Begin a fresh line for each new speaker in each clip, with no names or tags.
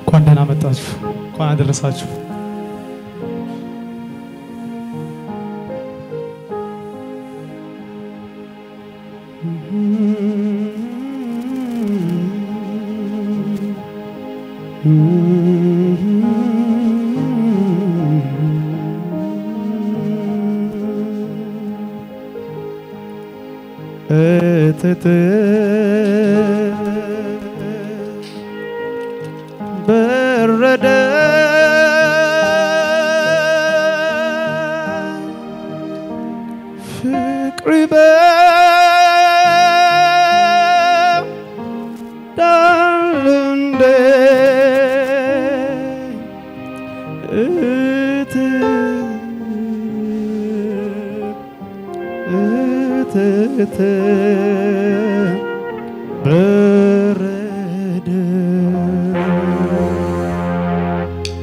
እንኳን ደህና መጣችሁ፣ እንኳን አደረሳችሁ። እትት በረደ ፍቅር ይበዳል እንዴ እት እትት በረደ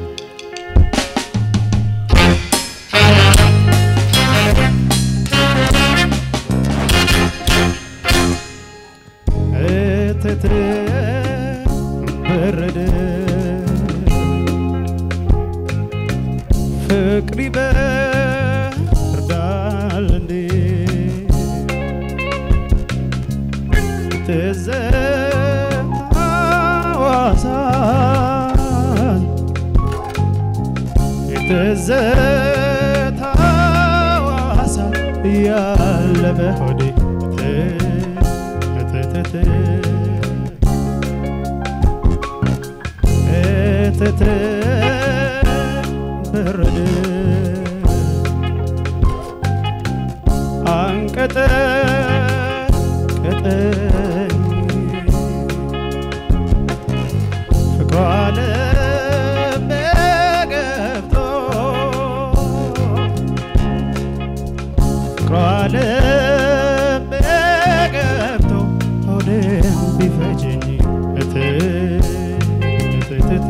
እትት በረደ ፍቅር ይበርዳል እንዴ ትዝታው አሳን የትዝታው አሳን እያለ በሆዴ እትትት እትት በረደ አንቀጠቀጠኝ ፍቅሯ ልቤ ገብቶ ፍቅሯ ልቤ ገብቶ ሆዴን ቢፈጀኝ እት እትትት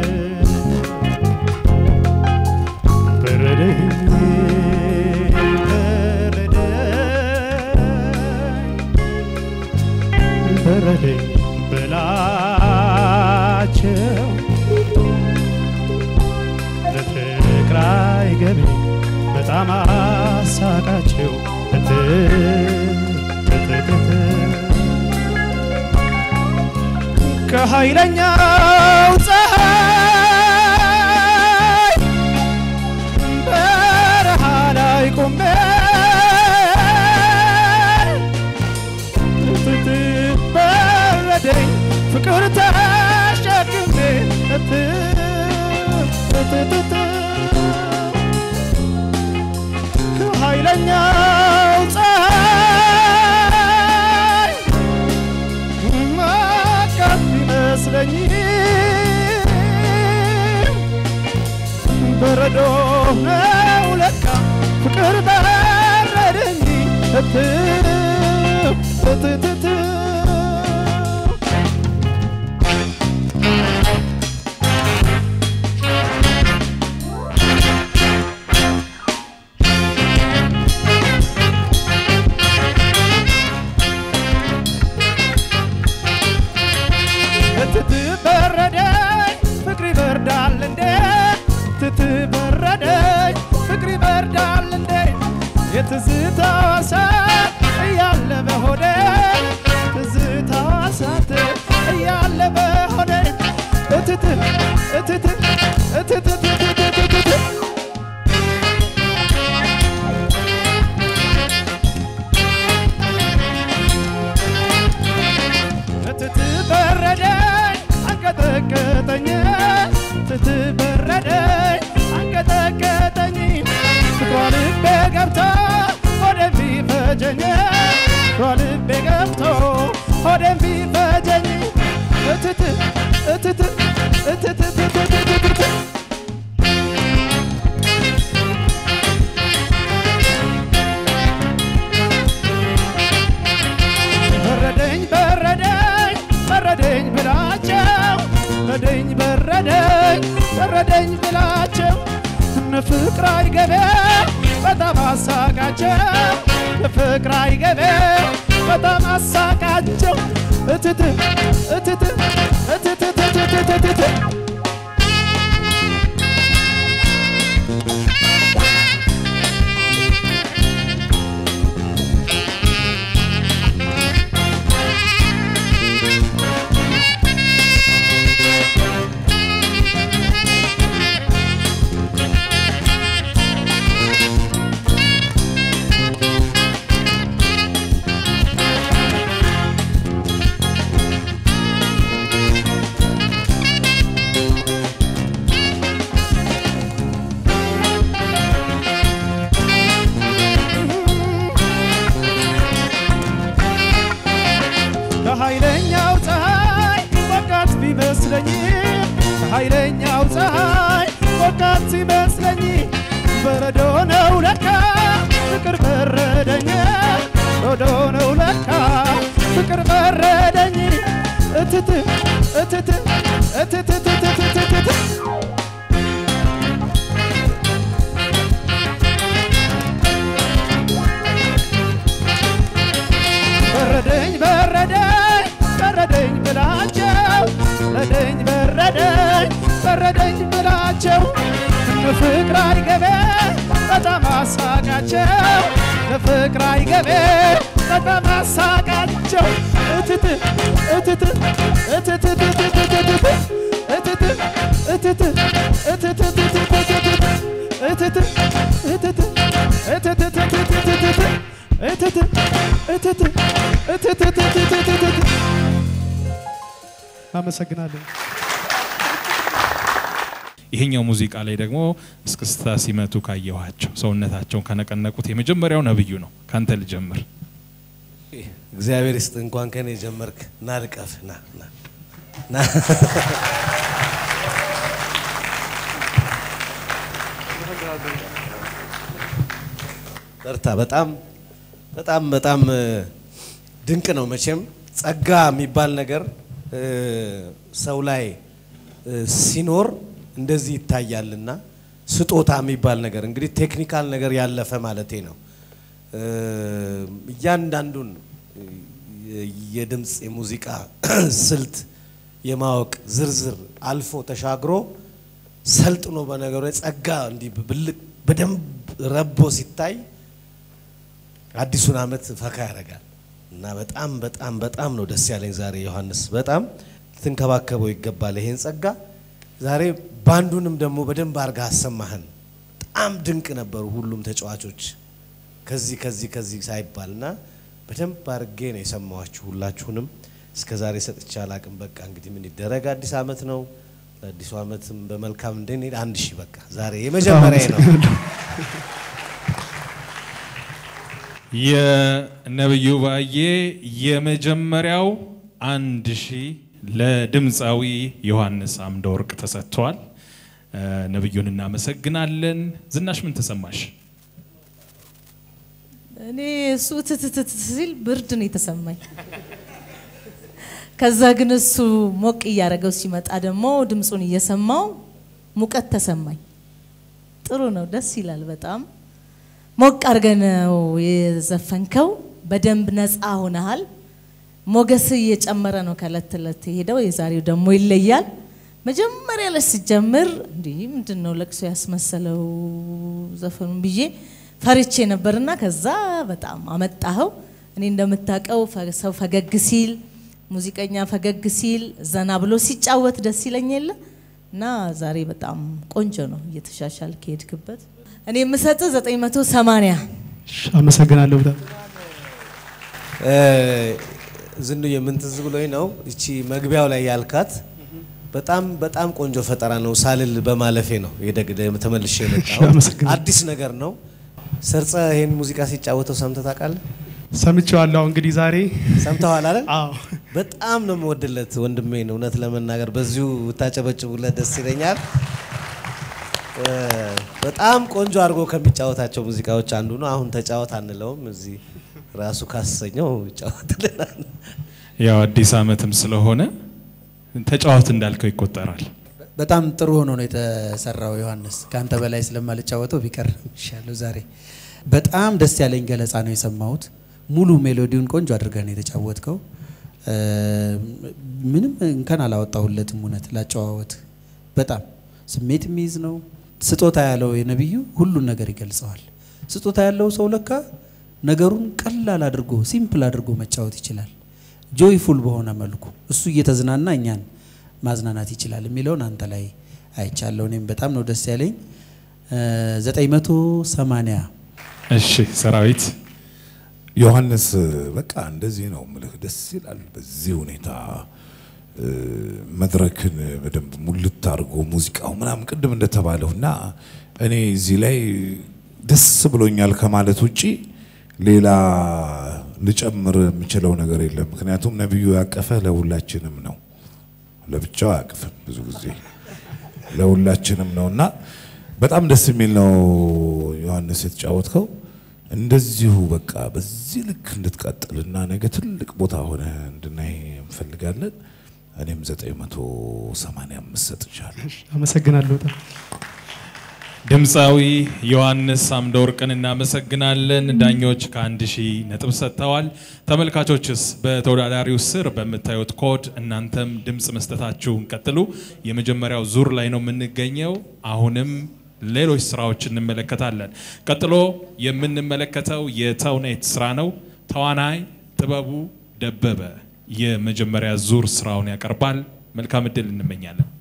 በረደኝ በረደኝ በረደኝ በላቸው ለፍቅር አይገቢ በጣም አሳቃቸው እት እትትት ከኃይለኛው ፀሐይ በረሃ ላይ ቆሜ እትት በረደኝ ፍቅር ተሸክሜ እት እትትት ከኃይለኛው ፀሐይ ማቃት ቢመስለኝ በረዶ ነው ለካ ፍቅር በረደኝ እት እትትት እትት በረደኝ ፍቅር ይበርዳል እንዴ እትት በረደኝ ፍቅር ይበርዳል እንዴ የትዝታው እሳት እያለ በሆዴ ትዝታው እሳት እያለ በሆዴ እትት እትት እትት እትት እትት እትት በረደኝ አንቀጠቀጠኝ እትት በረደኝ አንቀጠቀጠኝ ፍቅሯ ልቤ ገብቶ ሆዴን ቢፈጀኝ ፍቅሯ ልቤ ገብቶ ሆዴን ቢፈጀኝ እትት እትት እትት እትት እትት በረደኝ በረደኝ በረደኝ ብላቸው በረደኝ በረደኝ በረደኝ ብላቸው እነ ፍቅር አይገቤ በጣም አሳቃቸው ፍቅር አይገቤ በጣም አሳቃቸው እትት እትት እትት እትት እትት ኃይለኛው ፀሐይ ሞቃት ሲመስለኝ በረዶ ነው ለካ ፍቅር በረደኝ በረዶ ነው ለካ ፍቅር በረደኝ እትት እትት እትት እትት እትት በረደኝ በረደኝ በረደኝ ብላቸው በረደኝ በረደኝ በረደኝ ብላቸው ፍቅር አይገቤ በጣም አሳቃቸው ለፍቅር አይገቤ በጣም አሳቃቸው እትት እትት እትት እትት እትት እትት እትት እትት አመሰግናለሁ።
ይሄኛው ሙዚቃ ላይ ደግሞ እስክስታ ሲመቱ ካየኋቸው ሰውነታቸውን ከነቀነቁት የመጀመሪያው ነብዩ ነው። ካንተ ልጀምር።
እግዚአብሔር ይስጥ። እንኳን ከኔ ጀመርክ። ና ልቀፍ ና ና ና በርታ። በጣም በጣም በጣም እ፣ ድንቅ ነው። መቼም ጸጋ የሚባል ነገር እ፣ ሰው ላይ እ፣ ሲኖር እንደዚህ ይታያልና ስጦታ የሚባል ነገር እንግዲህ ቴክኒካል ነገር ያለፈ ማለቴ ነው። እ፣ እያንዳንዱን እ፣ የድምፅ የሙዚቃ ስልት የማወቅ ዝርዝር አልፎ ተሻግሮ ሰልጥኖ በነገሩ ላይ ጸጋ እንዲህ ብልቅ በደንብ ረቦ ሲታይ አዲሱን ዓመት ፈካ ያደርጋል እና በጣም በጣም በጣም ነው ደስ ያለኝ ዛሬ ዮሐንስ፣ በጣም ልትንከባከበው ይገባል ይሄን ጸጋ። ዛሬ ባንዱንም ደግሞ በደንብ አድርገህ አሰማህን። በጣም ድንቅ ነበሩ ሁሉም ተጫዋቾች ከዚህ ከዚህ ከዚህ ሳይባል እና በደንብ አድርጌ ነው የሰማኋችሁ ሁላችሁንም። እስከ ዛሬ ሰጥቼ አላቅም። በቃ እንግዲህ ምን ይደረግ፣ አዲስ ዓመት ነው። ለአዲሱ ዓመትም በመልካም እንድንሄድ አንድ ሺህ በቃ ዛሬ የመጀመሪያ ነው።
የነብዩ ባዬ የመጀመሪያው አንድ ሺህ ለድምፃዊ ዮሐንስ አምደወርቅ ተሰጥቷል። እ፣ ነብዩን እናመሰግናለን። ዝናሽ ምን ተሰማሽ?
እኔ እሱ ትትትት ሲል ብርድ ነው የተሰማኝ። ከዛ ግን እሱ ሞቅ እያደረገው ሲመጣ ደግሞ ድምፁን እየሰማው ሙቀት ተሰማኝ። ጥሩ ነው፣ ደስ ይላል በጣም ሞቅ አድርገህ ነው የዘፈንከው። በደንብ ነፃ ሆነሃል። ሞገስ እየጨመረ ነው ከእለት ተእለት የሄደው። የዛሬው ደግሞ ይለያል። መጀመሪያ ላይ ሲጀምር እንዲህ ምንድን ነው ለቅሶ ያስመሰለው ዘፈኑን ብዬ ፈርቼ ነበርና ከዛ በጣም አመጣኸው። እኔ እንደምታውቀው ፈ- ሰው ፈገግ ሲል ሙዚቀኛ ፈገግ ሲል ዘና ብሎ ሲጫወት ደስ ይለኝ የለ እና ዛሬ በጣም ቆንጆ ነው እየተሻሻል ከሄድክበት። እኔ የምሰጥ 980
አመሰግናለሁ በጣም
እ፣ ዝንዬ ምን ትዝ ብሎኝ ነው እቺ መግቢያው ላይ ያልካት በጣም በጣም ቆንጆ ፈጠራ ነው ሳልል በማለፌ ነው የደግ- ተመልሼ የመጣሁት።
አመሰግናለሁ።
አዲስ ነገር ነው። ሰርጸ ይሄን ሙዚቃ ሲጫወተው ሰምተህ ታውቃለህ?
ሰምቼዋለሁ። እንግዲህ ዛሬ
ሰምተዋል አይደል?
አዎ
በጣም ነው የምወድለት ወንድሜን። እውነት ለመናገር በዚሁ ብታጨበጭቡለት ደስ ይለኛል። እ፣ በጣም ቆንጆ አድርጎ ከሚጫወታቸው ሙዚቃዎች አንዱ ነው። አሁን ተጫወት አንለውም፣ እዚህ ራሱ ካሰኘው ይጫወትልናል።
ያው አዲስ ዓመትም ስለሆነ ተጫዋት እንዳልከው ይቆጠራል።
በጣም ጥሩ ሆኖ ነው የተሰራው። ዮሐንስ ከአንተ በላይ ስለማልጫወተው ቢቀር ይሻለው። ዛሬ በጣም ደስ ያለኝ ገለጻ ነው የሰማሁት። ሙሉ ሜሎዲውን ቆንጆ አድርገህ ነው የተጫወትከው። እ፣ ምንም እንከን አላወጣሁለትም። እውነት ላጨዋወት በጣም ስሜት የሚይዝ ነው። ስጦታ ያለው የነቢዩ ሁሉን ነገር ይገልጸዋል። ስጦታ ያለው ሰው ለካ ነገሩን ቀላል አድርጎ ሲምፕል አድርጎ መጫወት ይችላል። ጆይፉል በሆነ መልኩ እሱ እየተዝናና እኛን ማዝናናት ይችላል የሚለውን አንተ ላይ አይቻለሁ። እኔም በጣም ነው ደስ ያለኝ። ዘጠኝ መቶ ሰማንያ
እሺ ሰራዊት
ዮሐንስ በቃ እንደዚህ ነው ምልህ፣ ደስ ይላል። በዚህ ሁኔታ እ፣ መድረክን በደንብ ሙልት አድርጎ ሙዚቃው ምናምን ቅድም እንደተባለው እና እኔ እዚህ ላይ ደስ ብሎኛል ከማለት ውጪ ሌላ ልጨምር የምችለው ነገር የለም። ምክንያቱም ነቢዩ ያቀፈ ለሁላችንም ነው፣ ለብቻው አያቅፍም ብዙ ጊዜ ለሁላችንም ነው እና በጣም ደስ የሚል ነው ዮሐንስ የተጫወትከው። እንደዚሁ በቃ በዚህ ልክ እንድትቀጥልና ነገ ትልቅ ቦታ ሆነ እንድናይ እንፈልጋለን። እኔም 985 ሰጥቻለሁ።
አመሰግናለሁ በጣም
ድምፃዊ ዮሐንስ አምደወርቅን እናመሰግናለን። ዳኞች ከአንድ ሺህ ነጥብ ሰጥተዋል። ተመልካቾችስ በተወዳዳሪው ስር በምታዩት ኮድ እናንተም ድምፅ መስጠታችሁን ቀጥሉ። የመጀመሪያው ዙር ላይ ነው የምንገኘው። አሁንም ሌሎች ስራዎች እንመለከታለን። ቀጥሎ የምንመለከተው የተውኔት ስራ ነው። ተዋናይ ጥበቡ ደበበ የመጀመሪያ ዙር ስራውን ያቀርባል። መልካም እድል እንመኛለን።